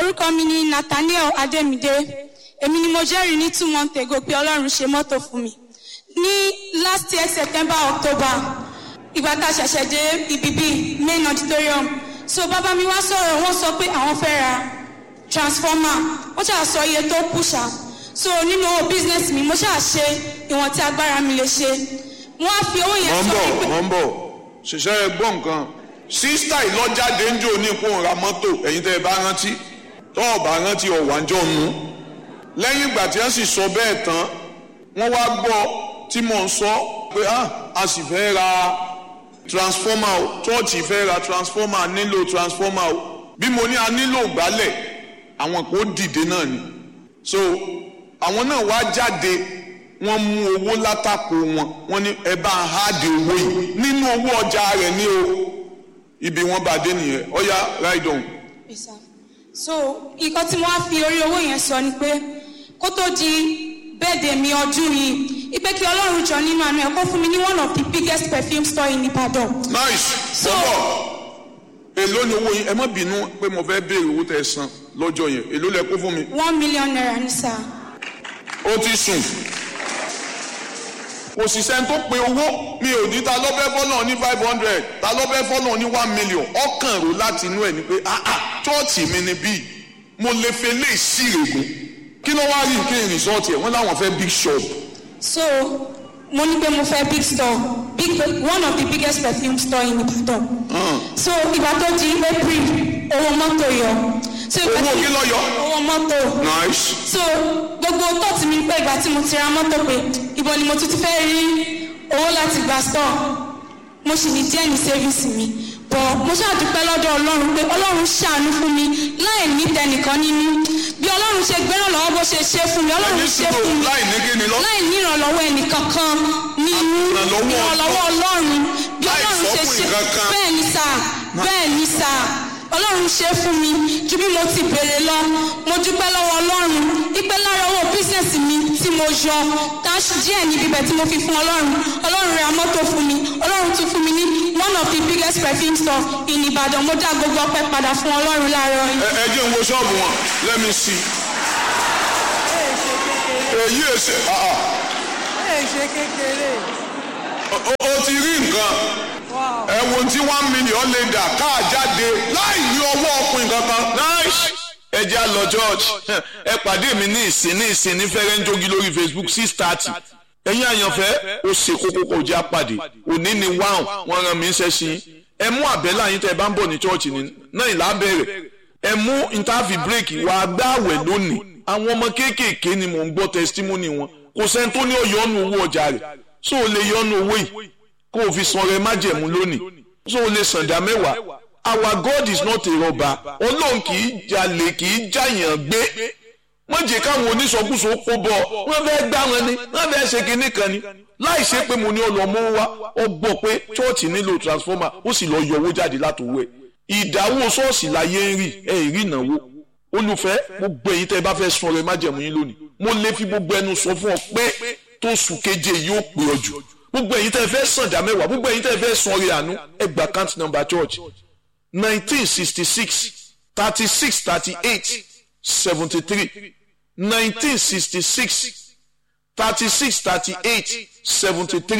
orúkọ mi ni nathaniel ademide èmi ni mo jẹ́rìí ní two months ago pé ọlọ́run ṣe mọ́tò fún mi ní last year september october ìgbà tá a ṣẹ̀ṣẹ̀ dé ibi bíi main auditorium so bàbá mi wá sọ̀rọ̀ wọ́n sọ pé àwọn fẹ́ ra transformer wọ́n ṣáà sọ iye tó kù ṣá so nínú owó business mi mo ṣáà ṣe ìwọ̀n tí agbára mi lè ṣe wọ́n á fi owó yẹn wọ́n ń sọ bọ̀ wípé wọ́n ń bọ̀ ṣiṣẹ́ ẹ gbọ́ nǹkan sísítà ìlọ́jáde ń jò ní ipò ra mọ́tò ẹ̀yin tẹ́ ẹ bá rántí tọ́ ọ bá rántí ọ̀wájọ́ nu lẹ́yìn ìgbà tí wọ́n sì sọ bẹ́ẹ̀ tán wọ́n wá gbọ́ tí mò ń sọ pé ah a sì fẹ́ ra transformer o chọ́ọ̀chì fẹ́ ra transformer a nílò transformer o bí mo ní a nílò gbálẹ̀ àwọn kò dìde náà ni so àwọn náà wá jáde wọ́n mú owó látàkó wọn wọ́n ní ẹ bá ń háàdì owó yìí nínú owó ọjà rẹ̀ ní o ibi wọ́n bá dé nìyẹn ọ̀ya ride on. Yes, sir. so nǹkan tí wọ́n á fi orí owó yẹn sọ ni pé kó tó di bẹ́ẹ̀dẹ̀ mi ọdún yìí ipe kí ọlọ́run jọ nínú àánú ẹ̀ kó fún mi ní one of the biggest perfume store in Ibadan. nice So- bọ́bọ̀ èló ni owó yín ẹ má bínú pé mo fẹ́ béèrè owó tẹ́ ẹ san lọ́jọ́ yẹn èló lẹ kó fún mi one million naira ní sá. ó ti sùn òṣìṣẹ́ tó pe owó mi ò ní ta lọ́bẹ̀ fọ́nà ní five hundred ta lọ́bẹ̀ fọ́nà ní one million ọkàn rò láti inú ẹ̀ ni pé ah ah chọ́ọ̀chì mi ni bíi mo lè fẹ́ lè sí ìrègùn kí ló wá rí nǹkan ìrìnsọ́ọ̀tì ẹ̀ wọ́n láwọn fẹ́ big shop so mo ní pé mo fẹ́ big store big one of the biggest perfume store in Ibadan. so ìgbà tó di April owó mọ́tò yọ. so ìgbà owó tí- kí ló yọ owó mọ́tò. nice so gbogbo tọ́ọ̀tì mi pé ìgbà tí mo ti ra mọ́tò pé ibo ni mo tún ti fẹ́ rí owó láti gba store mo sì ní díẹ̀ ní sẹ́fíìsì mi bọ̀ mo ṣàdúpẹ́ lọ́dọ̀ ọlọ́run pé ọlọ́run ṣàánú fún mi láì ní tẹnìkan nínú bí ọlọ́run ṣe gbẹ́ràn lọ́wọ́ bó ṣe ṣe fún mi ọlọ́run ẹni ṣe sùúrù fún mi láì ní kí ni lọ láì ní ìrànlọ́wọ́ ẹnìkankan nínú Ìrànlọ́wọ́ ìrànlọ́wọ́ ọlọ́run bí Láì ọlọ́run ṣe sọ́kùn ṣe ìkankan. bẹ́ẹ̀ ni sà bẹ́ẹ̀ ni sà ọlọ́run ṣe fún mi ju bí mo ti béèrè lọ mo dúpẹ́ lọ́wọ́ ọlọ́run ìpẹ́ lára owó bísíǹsì mi tí mo yọ táṣì díẹ̀ níbi ibẹ̀ tí mo fi fún ọlọ́run ọlọ́run ra mọ́tò fún mi ọlọ́run tún fún mi ní one of the biggest perfume store in Ìbàdàn mo dá gbogbo ọpẹ́ padà fún ọlọ́run láàárọ̀ yìí. ẹ ẹ jẹ́ n wo ṣọ́ọ̀bù wọn let me see èyí èsè ah ah ẹ ṣe kékeré o o ti rí nǹkan wow ẹ wo tí one million lè dà káà jáde láì ní ọwọ́ ọkùnrin kankan. nice ẹ jẹ́ á lọ church ẹ pàdé mi ní ìsìn ní ìsìn ní fẹ́rẹ́ ń jogi lórí facebook six thirty ẹ̀yin àyànfẹ́ ó ṣe kókó kó jẹ́ àpàdé òní ni wáhùn wọ́n rán mi ń ṣẹ́ sí ẹ mú àbẹ́là yín tẹ́ ẹ bá ń bọ̀ ní church ní náà ìlà bẹ̀rẹ̀ ẹ mú interview break wà gbáwẹ̀ lónìí àwọn ọmọ kéékèèké ni mò ń gbọ́ testimony wọn kò sẹ́ni tó ní ọ̀yọ́nu owó ọjà rẹ̀ so o lè yọnu owó yìí kó o fi san rẹ májẹ̀mú lónìí so o lè san dá mẹ́wàá our God is not a robber ọlọ́run kì í jalè kì í jàyàn gbé wọ́n jẹ́ káwọn oníṣọ́kùsọ kó bọ̀ wọ́n fẹ́ gbá wọn ni wọ́n fẹ́ ṣe kinní kan ni láì ṣe pé mo ní ọlọ́mọ wa ọ gbọ́ pé chọ́ọ̀chì nílò transformer ó sì lọ yọ owó jáde látòwọ́ ẹ̀ ìdáwó ṣọ́ọ̀ṣì láyé ń rí ẹ̀ rí ìnáwó olùfẹ́ gbogbo èyí tẹ́ ẹ bá fẹ́ sun ọrẹ májẹ̀mú yín lónìí mo lè fi gbogbo ẹnu sọ fún ọ pé tó sùn keje yóò pè ọ jù gbogbo èyí tẹ́ ẹ fẹ́ sàn dá mẹ́wàá gbogbo èyí tẹ́ ẹ fẹ́ sun ọrẹ àánú ẹ gba account number church nineteen sixty six thirty six thirty eight seventy three nineteen sixty six thirty six thirty eight seventy three.